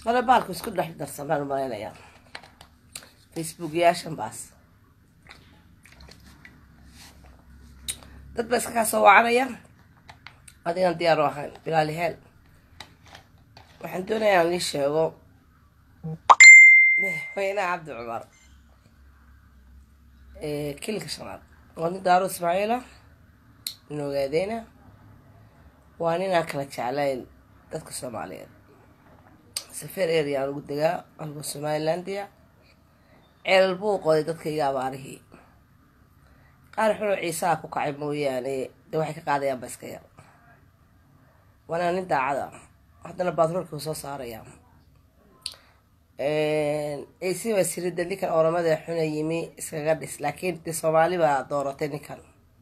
hore baalku isku dhex darsamaan malaynayaa facebook yaashan baas dad ba iska kaa soo wacanaya adigan diyaar u ahayn bilaali heel waxaan doonayaa aan ii sheego madaxweynaha cabdi cumar kilka shanaad waa nin daaro ismaaciila nin ogaadeyna waa nin aan kala jeclayn dadka soomaaliyeed safeer area aan ugu degaa alba somalilandia ceelal buu qoday dadka iga abaarihii qaar xunoo ciisaha ku kacay mooyaane dee waxay ka qaadayaan ba iska yar waana nin daacada haddana batroolka soo saaraya ac baa sirida ninkan oramada xuna yimi iskaga dhis laakiin de soomaali baa dooratay ninkan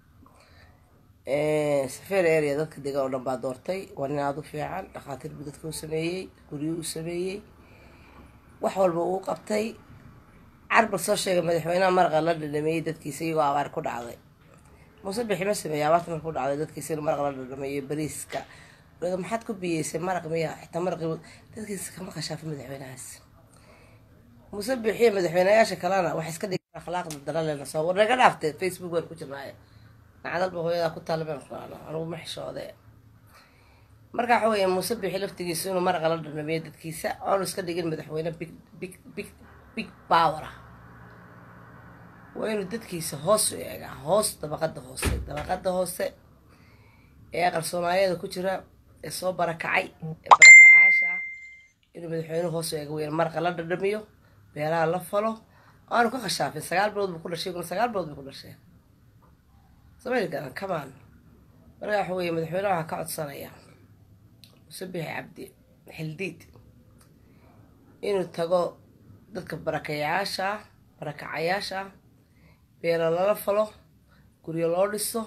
safeer area dadka degan oo dhan baa doortay waa nin aada u fiican dhakhaatiir buu dadka u sameeyey guryo u sameeyey wax walba uu qabtay carbal soo sheegay madaxweynaha maraqa la dhadhameeyey dadkiisa iyagoo abaar ku dhacday muuse bixi ma sameeyey abaarta marka ku dhacday dadkiisa inuu maraq la dhadhameeyo bariiska maxaad ku biyeysay maraq miya xitaa maraqi dadkiisa kama khashaafo madaxweynahaas muuse bixiye madaxweyneyaasha kalena waxay iska dhigeen akhlaaqda daralena soo war naga dhaaftee facebook waan ku jirnaaye nacdalba hooyadaa ku taalmeen quraano anugu ma xishoode marka waxa weeye muuse bixi laftigiisa inuu maraqa la dhadhameeyo dadkiisa aanu iska dhigin madaxweyne big big big big power ah waa inuu dadkiisa hoos u eegaa hoos dabaqada hoose dabaqada hoose ee aqal soomaaliyeeda ku jira ee soo barakacay ee barakacaasha ah inuu madaxweynuhu hoos u eega weyn maraqa la dhadhamiyo beelaha la falo aanu ka khashaafin sagaal bilood buu ku dhashay kuna sagaal bilood buu ku dhashay sameyni garan kamaan marka waxa weeye madaxweynaha waxaa ka codsanaya musabixi cabdi xildiid inuu tago dadka barakayaasha ah barakacayaasha ah beelo lala falo guryo loo dhiso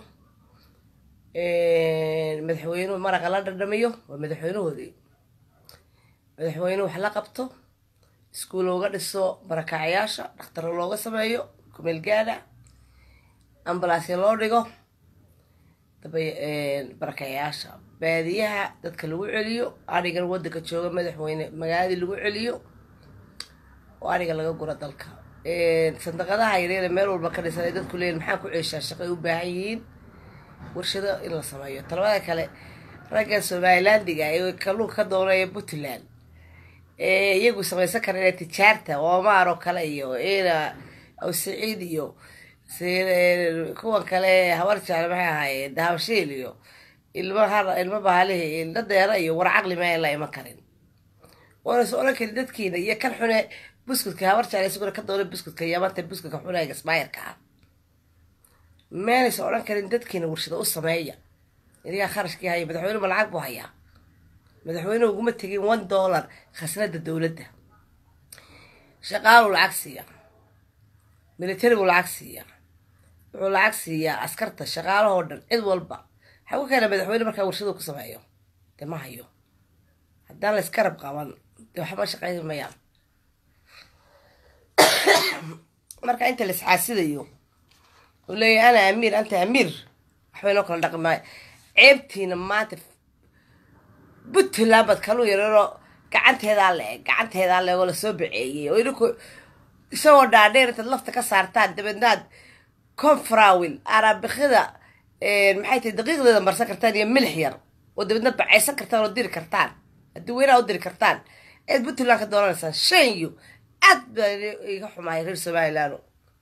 madaxweynuhu maraqa la dhadhamiyo waa madaxweynahoodii madaxweynuhu wax la qabto iskuul looga dhiso barakacayaasha dhakhtaro looga sameeyo kumeel gaada ambalaasya loo dhigo daba barakayaasha baadiyaha dadka lagu celiyo adhigan wadanka jooga madaxweyne magaaladii lagu celiyo oo adhiga laga guro dalka sandaqadaha yareere meel walba ka dhisan ay dadku leeyihin maxaa ku ceeshaa shaqay u baahan yihiin warshado in la sameeyo talabada kale ragga somalilandiga ee kalluunka ka doonaya puntland ee iyagu samaysan kara ina tijaarta oomaar oo kale iyo ina awsiciid iyo kuwan kale habar jecel maxay ahaayeen dahabshiil iyo ilma har ilma bahalihi ilma deera iyo war caqli ma la iman karin waana soo odhan karin dadkiina iyo kan xune buskudka habar jecel isaguna ka doonay buskudka yamanta buskudka xunayga ismaayirka ah meenaysa odhan karin dadkiina warshado u sameeya inigaa kharashkii haya madaxweynuhu lacag buu hayaa madaxweynuhu uguma tegin one dollar khasnada dowladda shaqaaluu lacag siiya military buu lacag siiya wuxuu lacag siiyaa askarta shaqaalahoo dhan cid walba waxaa ku keena madaxweyne markaa warshadu ku sameeyo dee ma hayo haddaan la iskarab qaban dee waxba shaqayn mayaan marka inta la isxaasidayo oo leeyahy ana amiir anta amiir waxbay noo kala dhaqi maayo ceebtiina maanta puntland baad kaluu yareero gacanteedaa le-eg gacanteedaa leegoo lasoo baceeyey oo idinku isagoo dhaadheer intaad lafta ka saartaan dabeednaad confrawil araabikida maxay tahay daqiiqdeeda marsan kartaan iyo milix yar oo dabeedna bacaysan kartaan oo diri kartaan haddii weynaha u diri kartaan eed puntland ka doonanaysaan shanyo aad baa iga xumahay reer somaliland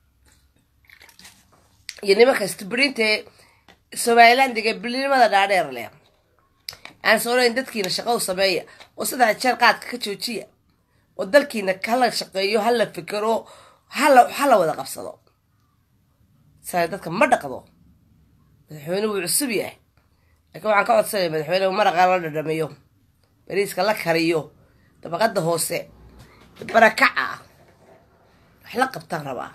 iyo nimanka stubrinta ee somalilandiga bilinimada dhaadheer leh aan soonayn dadkiina shaqo u sameeya oo saddex jeer qaadka ka joojiya oo dalkiina hala shaqeeyo hala fikero hala hala wada qabsado saa dadka ma dhaqdo madaxweyne wuu cusub yahay laakiin waxaan ka codsanaya madaxweyne maraqa la dhadhamiyo bariiska la kariyo dabaqada hoose barakaca ah wax la qabtaan rabaa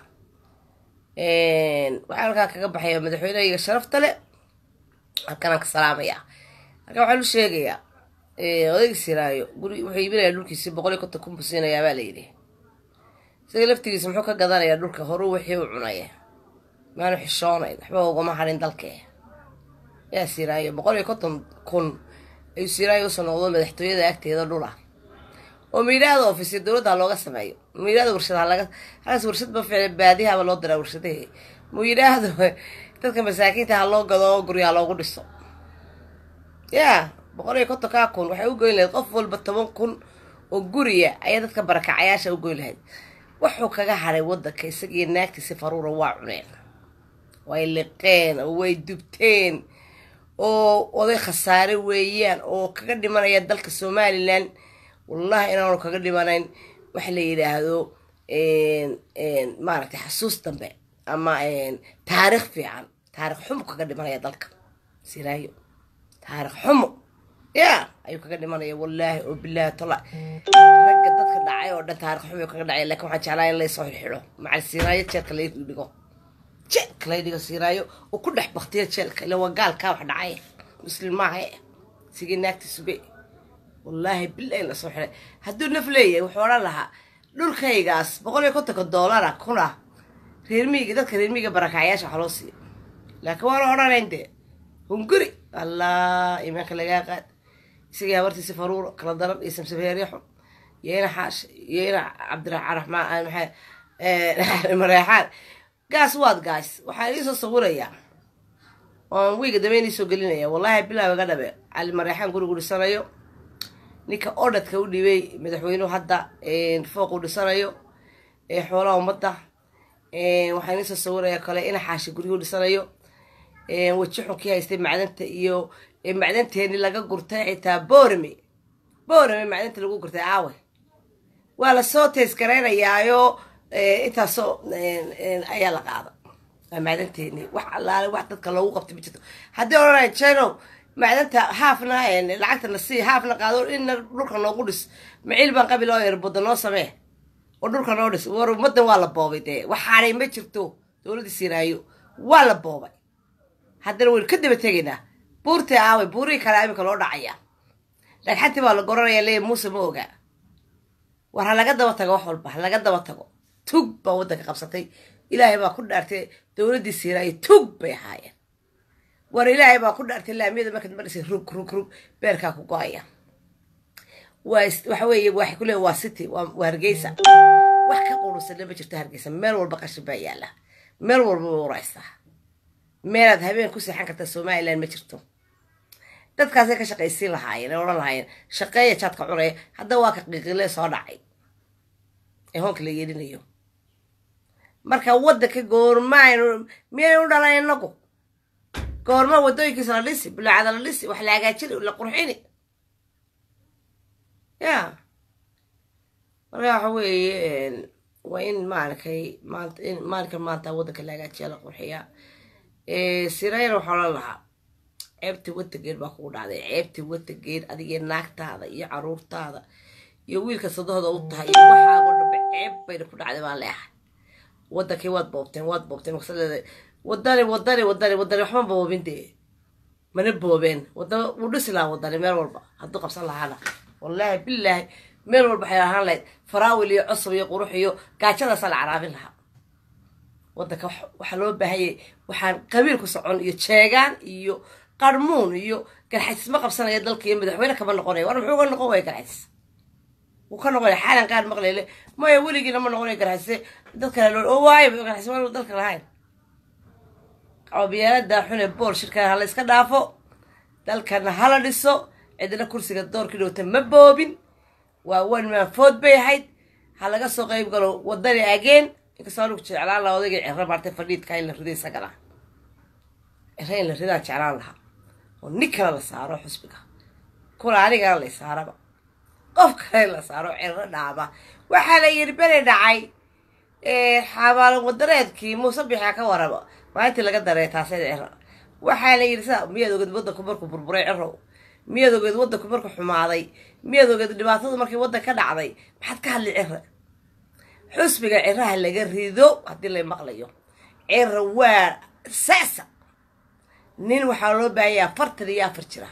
waxaa halkaa kaga baxaya madaxweynehayga sharafta le halkanaan ka salaamayaa halkan waxaan u sheegayaa odayga siraayo guri wuxuu iibinaya dhulkiisi boqol iyo konton kun buu siinayaa baa layidhi isaga laftigiisa muxuu ka gadanayaa dhulka horuu wixii u cunaya maanu xishoonayn waxba ugama harin dalkee yaa siraayo boqol iyo konton kun ayuu siraayo usoo noqdo madaxtooyada agteeda dhula oo miidhaada ofisya dowladda ha looga sameeyo miidhaada warshada halaga halkaas warshad ba ficla baadiyahaba loo diraa warshadahe miidhaada dadka masaakiinta ha loo gado oo guryaha loogu dhiso ya boqol iyo kontonkaa kun waxay u goyn lahayd qof walba toban kun oo guriya ayaa dadka barakacayaasha u goyn lahayd wuxuu kaga haray wadanka isagii naagtiisi faruura waa cuneen way liqeen oo way dubteen oo oday khasaare weeyaan oo kaga dhimanaya dalka somalilan wallahi inaanu kaga dhimanayn waxa la yidhaahdo maaragtay xasuus dambe ama taarikh fiican taarikh xumo kaga dhimanaya dalka siraayo taarikh xumo ya ayuu kaga dhimanaya wallaahi oo bilaahi tola ragga dadka dhacay oo dhan taarikh xumo kaga dhacay lakin waxaan jeclaa in laysoo xidxido macal siraayo jeelka la dhigo jeelka la dhigo siraayo oo ku dhex baktiya jeelka ila waa gaalkaa wax dhacay muslim maaha sigii naagti sube wallaahi bilahi lasoo xiday hadduu naf leeyahay wuxuu odhan lahaa dhulkaygaas boqol iyo kontonka doolara kuna reermiiga dadka reermiiga barakacyaasha waxa loo siiya laakiin waa la odhanayn dee hunguri allah imaanka lagaa qaad isagii habartiisi faruuro kala daran iyo samsabeerya xun iyo ina xaash iyo ina cabdiraxmaan maxaa mareexaan gaas waad gaas waxaa idiin soo sawirayaa oon wiiga dambe inii soo gelinaya wallahi bilaaw iga dhabe cali mareexaan gurigu dhisanayo ninka odhadka u dhibay madaxweynuhu hadda fooq u dhisanayo ee xoolaha ummadda waxaa inii soo sawiraya kale ina xaashi guryu dhisanayo weji xunkii haystay macdanta iyo macdanteeni laga gurtay xitaa boorame boorame macdanta lagu gurtay aawe waa lasoo teesgaraynayaayoo intaasoo ayaa la qaada waa macdanteeni wax allaale wax dadka loogu qabtay ma jirto haddii odhanaya jeno macdanta haafna lacagtana sii haafna qaado inna dhulka noogu dhis maciil baan qabil oo erbada noo samee oo dhulka noo dhis war ummadan waa la boobay dee waxaanay ma jirto dowladda siiraayo waa la boobay haddana waynu ka daba tegaynaa buurtii aaway buurihii kale imika loo dhacaya dhagxantii baa la goranaya leeya muuse ma ogaa war ha laga daba tago wax walba ha laga daba tago tug baa waddanka qabsatay ilaahay baa ku dhaartay dowladdii siiraayo tug bay ahaayeen war ilaahay baa ku dhaartay laamiyada markaad marisay rug rug rug beerkaa ku go-aya waa waxa weeye waxay ku leeya waa city waa hargeysa wax ka qurusanna ma jirto hargeysa meel walba qashin baa yaalla meel walba waa uraysaa meelaad habeen ku seexan karta somalilan ma jirto dadkaasay ka shaqaysiin lahaayeen ee odhan lahaayeen shaqeeya jaadka cunaya hadda waa ka qiiqile soo dhacay ee hoonka la yeelinayo marka waddanka goormaaynu miyaynu u dhalan inagu goorma waddooyinkiisa la dhisi bulaacada la dhisi wax la hagaajini la qurxini ya marka waxa weeye waa in maaragtay maanta in maalinka maanta waddanka la hagaajiya la qurxiyaa sirayna waxaa odhan lahaa ceebtii watageed baa kugu dhacday ceebtii watageed adigee naagtaada iyo caruurtaada iyo wiilka sadahooda u tahay iyo waxaago dhanba ceeb bayna ku dhacday baan leehay waddankii waad boobteen waad boobteen maqsadeeda wadani wadani wadani wadani waxma boobin dee mana boobeen wada wuu dhisi lahaa wadani meel walba hadduu qabsan lahaana wallaahi bilaahi meel walba waxay ahaan lahayd faraawil iyo cusub iyo qurux iyo gaajadaasaa la caraabin lahaa waddanka waxaa loo baahanyay waxaan qabiil ku socon iyo jeegaan iyo qarmuun iyo garxajis ma qabsanaya dalka iyo madaxweyne kama noqonaya war muxuu ga noqon waya garxajis wuu ka noqonaya xaalan qaar maqlayle maya weligiina ma noqonaya garxajise dad kale loo oo waayo garxajis waa dalka lahayn qabiilada xune bool shirkana hala iska dhaafo dalkana hala dhiso cidna kursiga doorkii dhowta ma boobin waa one man food bay ahayd ha laga soo qayb galo wadani ageen inkastoo anugu jeclaan laha odayga cero maartay fadhiidka in la rido isagana cero in la ridaan jeclaan lahaa oo nin kale la saaro xusbiga kuna anigana la saaraba qof kale la saaro cero dhaaba waxaa la yiri beri dhacay xabaalan wadareedkii muuse bixia ka waraba maalintii laga dareey taased cero waxaa la yidhi sa miyaad ogeed waddanku markuu burburay cerow miyaad ogeed waddanku markuu xumaaday miyaad ogeed dhibaatadu markii waddan ka dhacday maxaad ka hadli cero xusbiga ciraha laga rido haddii la maqlayo ciro waa sasa nin waxaa loo baahanya afartan iyo afar jira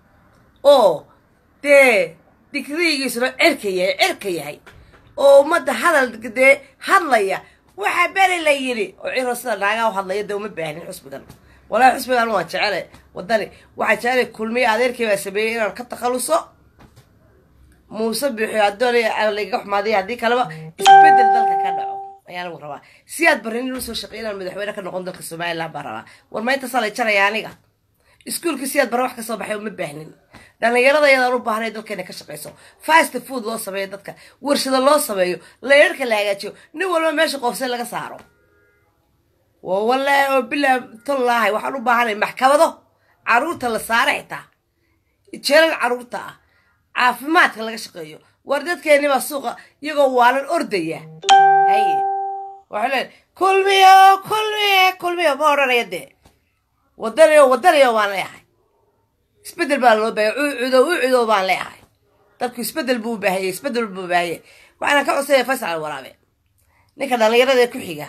oo dee digriigiisuna cirka yahay cirka yahay oo ummadda hadal dee hadlaya waxaa beri la yidhi oo ciro sida naagaa u hadlaya dee uma baahnin xusbigan walaahi xusbigan waa jecele wadani waxaa jecele kulmiye adeerkii baa sameeyey inaan ka takhaluso muuse bixiyo adoon lagaga xumaadiya haddii kaleba isbedel dalka ka dhaco ayaa lagu rabaa si aad barin inuu soo shaqeey inaan madaxweyne ka noqon dalka somaliland baan rabaa war ma intasaa la jaraya aniga iskuulkii si aad bare wax ka soo baxay uma baahnin dhallinyarada yadaan u baahnay dalkeena ka shaqayso fast food loo sameeyo dadka warshado loo sameeyo layarka la hagaajiyo nin walba meesha qoofse laga saaro waa wallaahi oo bilaa tollaahay waxaan u baahanay maxkamado caruurta la saara xitaa jeelal caruurta ah caafimaadka laga shaqeeyo war dadkeenibaa suuqa iyagoo waalan ordaya haye waxay leen kulmiyo kulmiye kulmiyo ma odhanaya dee wadanayo wadanayo baan leeyahay isbedel baa loo baahaya ucudo ucudo baan leeyahay dadku isbedel buu baahayey isbedel buu baahayey waxaana ka codsanaya faysal waraabe ninka dhallinyarada ee ku xiga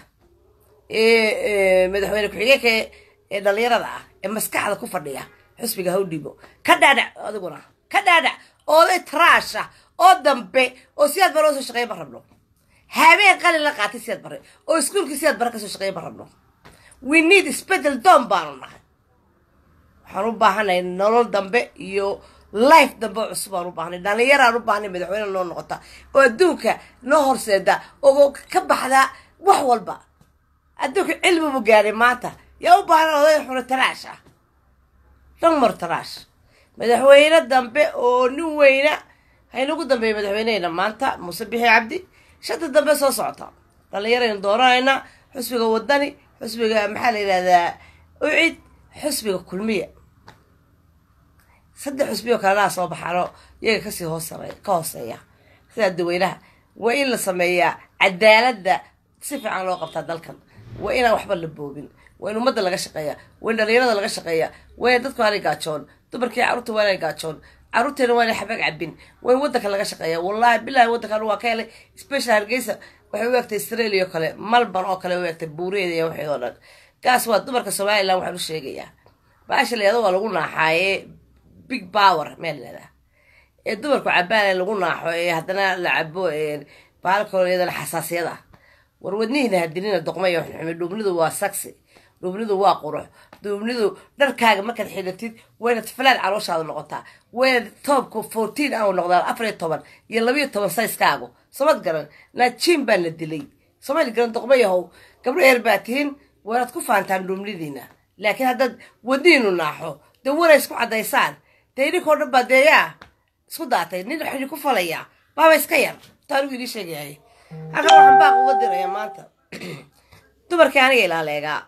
ee madaxweyne ku-xigeenka ee dhallinyarada ah ee maskaxda ku fadhiya xusbiga hawdhibo ka dhaadhac adiguna ka dhaadhac ooday taraasha oo dambe oo siyaad bare oo soo shaqeeya ma rabno habeen qalin la qaatay siyaad bare oo iskuulkii siyaad bare kasoo shaqeeya ma rabno we need isbedel doon baanu nahay waxaan u baahanay nolol dambe iyo life dambe oo cusub aan u baahnay dhallinyaraan u baahnay madaxweyne noo noqota oo adduunka noo horseeda oo ka baxda wax walba adduunka cilmibu gaadhay maanta yaa u baahan oday xuna taraash ah dhamar taraash madaxweyne dambe oo nin weyna haynagu dambeeya madaxweyneheyna maanta muuse bixi cabdi shanta dambe soo socota dhallinyaraynu dooranaynaa xusbiga wadani xusbiga maxaa la yidhahdaa ucid xusbiga kulmiya saddex xusbiyo kalena soo baxaano iyaga kasii hoosare ka hooseeya sidaa daweynaha waa in la sameeyaa cadaaladda si fiican loo qabtaa dalkan waa inaan waxba la boobin waa in ummadda laga shaqeeya waa in dhalinyarada laga shaqeeya waa in dadku aanay gaajoon dumarkii carruurta waa inay gaajoon carruurteena waa inay xabaag cabin waa in waddanka laga shaqeeya wallahi bilahi waddankan waa ka helay special hargeysa waxay u egtay australia oo kale malban oo kale u egtay buureeda iyo waxeed oo dhan gaas waa dumarka somaliland waxaan u sheegayaa baasha layado waa lagu naaxaaye big power meel leedaha ee dumarku cabaan lagu naaxo ee haddana la cabo baalkoo iyadana xasaasiyad ah war wadnihiina hadinina doqmaya xumi dhuubnidu waa saksi dhuubnidu waa qurux dhuubnidu dharkaaga markaad xidhatid wayna filaan calooshaada noqotaa wayna toobka fourteen au noqdaa afar iyo toban iyo labayo toban sayskaagu samad garan naajiin baa la dilay somaali garan doqmayahow gabdho yar baa tihin waynaad ku faantaan dhuubnidiina laakiin haddaad wadnihiinu naaxo dee wanay isku caddaysaan dee idinkoo dhan baa deeyaa isku daatay nin waxaa idinku falayaa baaba iska yar taanigu idii sheegayahay halkan waxaan baaq uga diraya maanta dumarkii aniga ilaaleegaa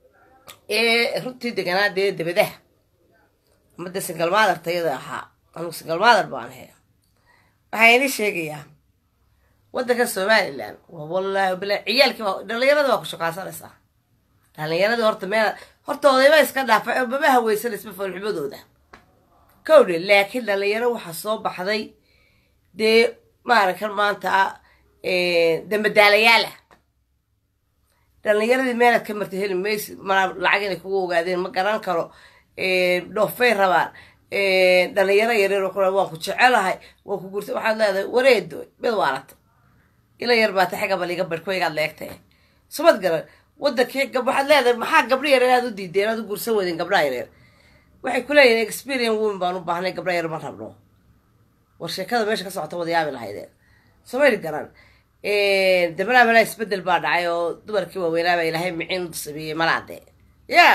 ee runtii deganaa dee dabadaha ama dee singalmaadar tayada ahaa anugu singalmaadar baan ahay waxaa idin sheegayaa waddanka somalilan waa wallaahi bila ciyaalkii waa dhallinyarada waa ku shaqaasanaysaa dhallinyaradii horta meel horta odayba iska dhaafa oo mama haweysanaysa foolxumadooda kowdhe laakiin dhallinyaro waxaa soo baxday dee maaragkan maanta dambadaalayaala dhallinyaradii meelaad ka martay heli maysi mana lacag inay kugu ogaadeen ma garan karo dhoofay rabaan dhallinyaro yareer oo kule waan ku jecelahay waan ku gurtay waxaad leedahay wareedo mid waarata ila yar baata xagga baliga barhkoygaad leegtay sumad garan wadankii gab waxaad leedahay maxaa gabdho yareer aad u diideen aad u gursan weydeen gabdhaha yareer waxay ku leeyihin experience women baan u baahnay gabdha yar ma rabno war sheekada meesha ka socota wadayaabi lahaydeen somayli garan dabalaa malaa isbedel baa dhacay oo dumarkii waaweynaaba ilaahay miciin u sameeyey malaade ya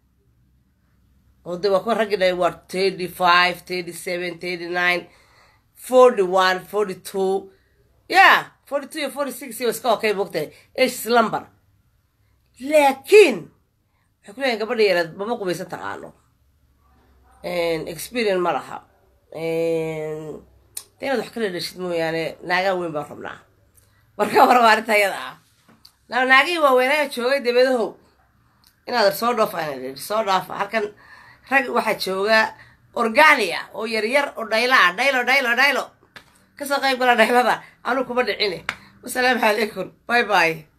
oo de waa kuwa raggi dhahay waa thirty five thirty seven thirty nine forty one forty two ya forty two iyo forty six iyo iska okay mogtahay ages lumber laakiin waxay ku leeyihin gabadha yareed mama qubaysan taqaano experience ma laha de inaad wax kala dheshid mooyaane naagaa weyn baan rabnaa marka waraba arrinta ayada ah na naagihii waaweynaa joogay dabadahow inaad soo dhoofa soo dhaafa halkan rag waxaa jooga organia oo yaryar oo dhayla ah dhaylo dhaylo dhaylo kasoo qayb gala dhaylada anuu kuma dhicine wasalaamu calaykum bye bye